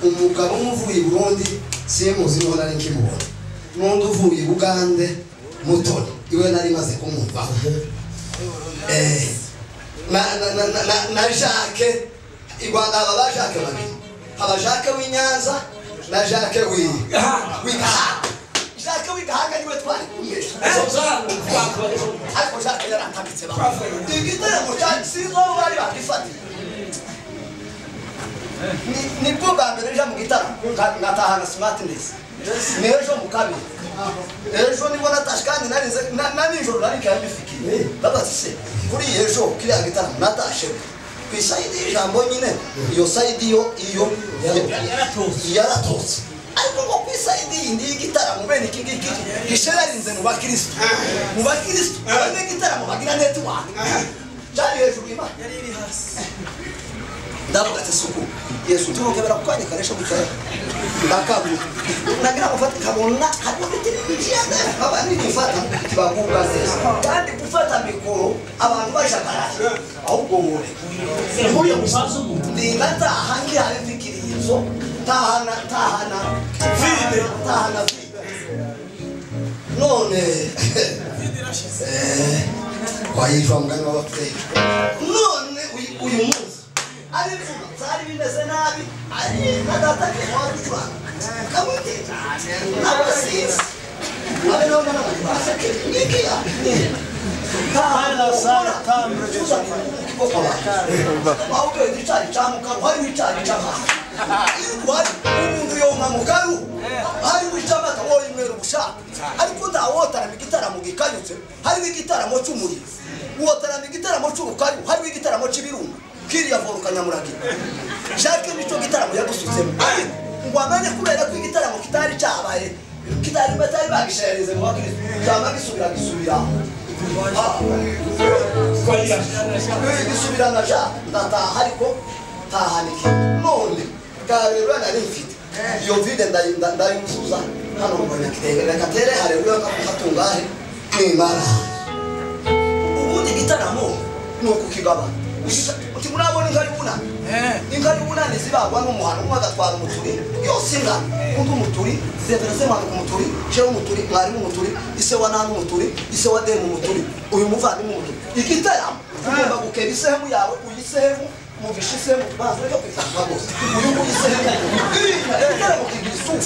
umugabo umwe uvuye i burundi simuzi niho nari nkimubona n'undi uvuye i bugande mutoni iwe nari maze kumwumvaho Eh, na na- na- na- na- na jacques i rwanda haba ba jacques babiri haba jacques w'i nyanza na jacques w'i Gahanga. w'i gahanga jacques w'i gahanga niwe twari kumwe ariko jacques yaratambitse ba igitaramo cya sinzo bari bagifatiye Ni- nibwo bwa mbere nja mu gitaramo nka- ngatahana smartness n'ejo mu kabiri ejo nibwo natashe kandi narize na na nijoro nari kandi bifikiye babaze se kuri iyi ejo kiriya gitaramo natashe ku isayidi y'ijambo nyine iyo sayidi yo iyo yaratotse ariko ngo ku isayidi yindi y'igitaramo bene iki ngiki gisherarinze mu bakirisitu mu bakirisitu bene igitaramo bagira netiwaka cyari hejuru y'imana ndavuga ati suku yesu turukebera ku kanya karesha gukera ndakabuka nagira gufata kabona hariho bitiriviziyanze abantu gufata bagubwa neza kandi gufata mikoro abantu bajagaraye ahubwo mure mure gusa ndingataha ngihari mfikirizo tahana tahana vide tahana vide none eh, kwahishwa mugani w'abapfuye none uyu- uyu munsi ab'imfura zari bimeze nabi ari na data ntiwari ucuranga kabuti n'abasizi abe nawe n'abandi baseke ngikiya wawubwira icyayi cya mukaru hariho icyayi cy'amata wari umuntu yonka mukaru hariho icy'amata wowe umwera ubushaka ariko ntawotarama igitaramo gikanyutse hariho igitaramo cy'umuriro wotarama igitaramo cy'urukaru hariho igitaramo cy'ibirunga kiriya voruka nyamuragira jacques nicyo gitaramo yagusutsemo ariko ngo amenye kubera ko igitaramo kitari cyabaye kitari batari bagisherereze mu bakirisitu cyangwa gisubira gisubira bisubirana ja ndataha ariko ntahanike none bwarerura nari mfite iyo vide ndayi- ndayuzuza hano mbona kitenge reka tere harerura katungahe nimara ubundi gitaramo ni ukukigabana Igita- uti murabona inka y'ubunani inka y'ubunani zibagwa n'umuhano umwe agatwara umuturi yose ingana undi umuturi zeverese mwanuka umuturi jewe umuturi mwarimu umuturi ise wa nani umuturi ise wa demu umuturi uyu muvandimwe umuturi igitaramo ugomba gukeba isehemu yawe uyisehemu muvisha isehemu banza reka kwitanga rwose uyu nguyu isehemu igitaramo kigira isuku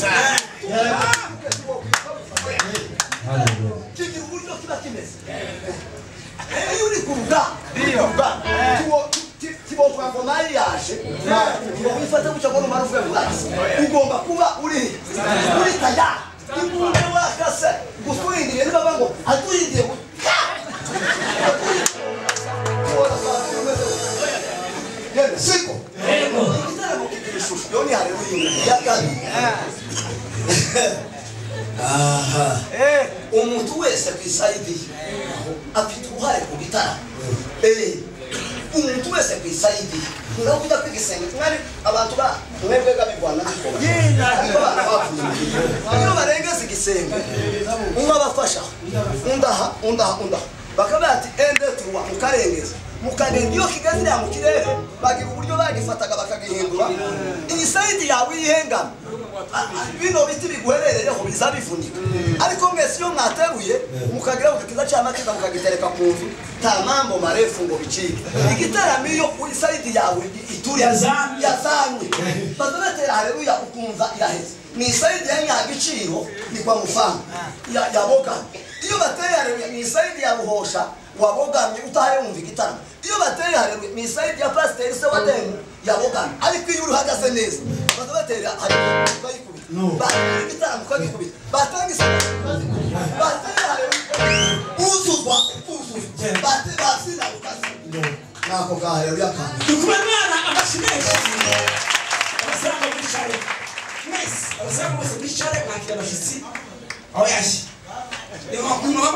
kigira uburyo kiba kimeze iyo uri ku rugamba uri ku rugamba kibo- ki- kibokwa ngo mari yaje ngo wifate gutya ngo numara uvuye mu bwatsi ugomba kuba uri uri taya imbunda wakase gutwindiriye niba ngo atwindiye ngo ka! Ubona abantu bameze gutya. Yemwe, siko igitaramo kigira ishusho yo ni hareru y'imwe ya kabiri aha umuntu wese ku isayidi ye afite uruhare ku gitara Eh, umuntu wese ku isayidi ye nawe ujya kwiga isengesho mwari abantu ba mwebwe gabigwana n'ikoma ariko abantu bavuye iyo barengeza igisenge umwe abafasha undaha undaha undaha bakaba bati ende turuwa mukarengeza mukarenga iyo kigazira mu kirere bagira uburyo bagifataga bakagihindura iyi sayidi yawe yihengama bino biti biguherereyeho biza bivunika ariko mwese iyo mwateruye mukagira ngo kiza cy'amateka mukagitereka ku nzu nta mambo marefu ngo bicike igitaramo iyo isayidi yawe ituriye Yazamye. yazamye baza batera hareruya ukumva iraheze ni isayidi ya nyagiciro ni kwa mufana ya ya bogamye iyo bateye hareruya ni isayidi ya buhosha wabogamye utahaye wumva igitaramo iyo bateye hareruya ni isayidi ya pasiteri se wa demu yabogamye ariko iyo uhagaze neza baza batera hareruya ukayikubita batanga igitaramo ukagikubita batanga isabune ukazikubita batera hareruya uzuzwa ukuzuzwa Bate- batsinda ukazikubita nako gaheruya kantu dukube mwana amashyi menshi abasiranga bicare mwese abasiranga bose bicare mwakira abashyitsi aho yashye ni ngombwa